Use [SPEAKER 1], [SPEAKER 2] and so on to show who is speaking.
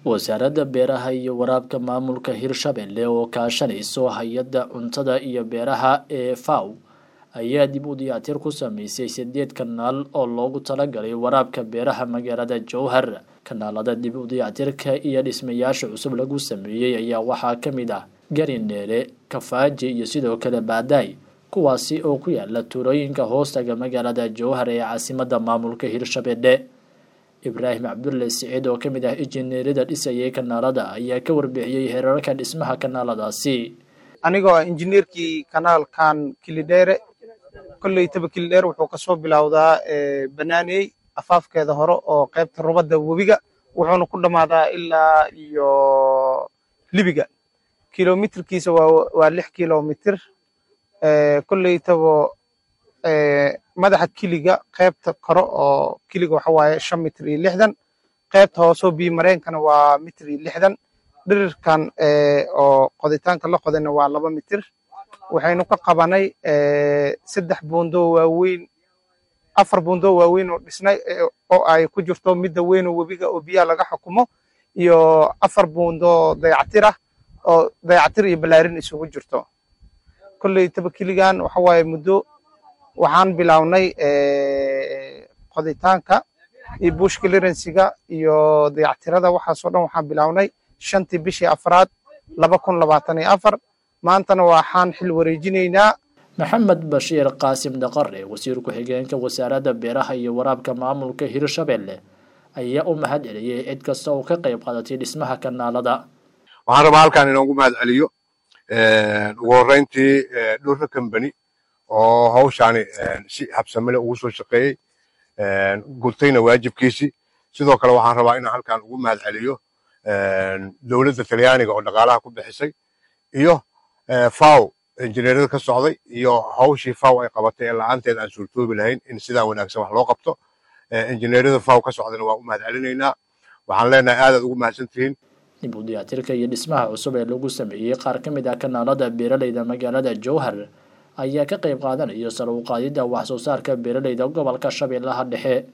[SPEAKER 1] wasaaradda beeraha iyo waraabka maamulka hirshabelle oo kaashanayso hay-adda cuntada iyo beeraha ee faw ayaa dib u diyaatir ku sameysay sideed kanaal oo loogu talagalay waraabka beeraha magaalada jowhar kanaalada dib u diyaatirka iyo dhismayaasha cusub lagu sameeyey ayaa waxaa ka mid ah garindeere kafaaji iyo sidoo kale baadaay kuwaasi oo ku yaala tuulooyinka hoostaga magaalada jowhar ee caasimadda maamulka hirshabelle ibraahim cabdulle siciid oo ka mid ah injineerada dhisayay kanaalada ayaa ka warbixiyey heerarka dhismaha kanaaladaasi
[SPEAKER 2] anigoo ah injineerkii kanaalkan kilidheere kolleytaba kilidheere wuxuu kasoo bilowdaa banaaney afaafkeeda hore oo qaybta rubadda webiga wuxuuna ku dhammaadaa ilaa iyo libiga kilomitirkiisa waa lix kilomitir kolleytaba madaxa kiliga qaybta kore oo kiliga waxa waaye shan mitir iyo lixdan qaybta hoosoo biyo mareenkana waa mitir iyo lixdan dhirirkan oo qoditaanka la qodayna waa laba mitir waxaynu ka qabanay saddex buundoo waaweyn afar buundoo waaweyn oo dhisnay oo ay ku jirto midda weyn oo webiga oo biyaha laga xukumo iyo afar buundoo dayactir ah oo dayactir iyo balaarin isugu jirto kolley taba kiligan waxa waaye muddo waxaan bilownay qoditaanka iyo bush clearansiga iyo dayactirada waxaasoo dhan waxaan bilownay shantii bishii afraad laba kun labaatan iyo afar maantana waxaan xil wareejinaynaa
[SPEAKER 1] maxamed bashiir qaasim daqare wasiir ku-xigeenka wasaaradda beeraha iyo waraabka maamulka hirshabelle ayaa u mahad celiyey cid kasta oo ka qayb qaadatay dhismaha kanaalada
[SPEAKER 3] waxaan rabaa halkaan inoogu mahad celiyo ugu horreyntii dhurra combany oo hawshaani si habsamele ugu soo shaqeeyey gurtayna waajibkiisii sidoo kale waxaan rabaa inaan halkaan ugu mahad celiyo dowladda talyaaniga oo dhaqaalaha ku bixisay iyo faw injineerada ka socday iyo hawshii faw ay qabatay ee la-aanteed aan suurtoobi lahayn in sidaa wanaagsan wax loo qabto injineerada faw ka socdana waa u mahad celinaynaa waxaan leenahay aadaad ugu mahadsan tihiin
[SPEAKER 1] dib u diyaatirka iyo dhismaha cusub ee lagu sameeyey qaar ka mid ah kanaalada beeraleyda magaalada jowhar ayaa ka qayb qaadanaya sar u qaadidda wax soo saarka beeraleyda gobolka shabeellaha dhexe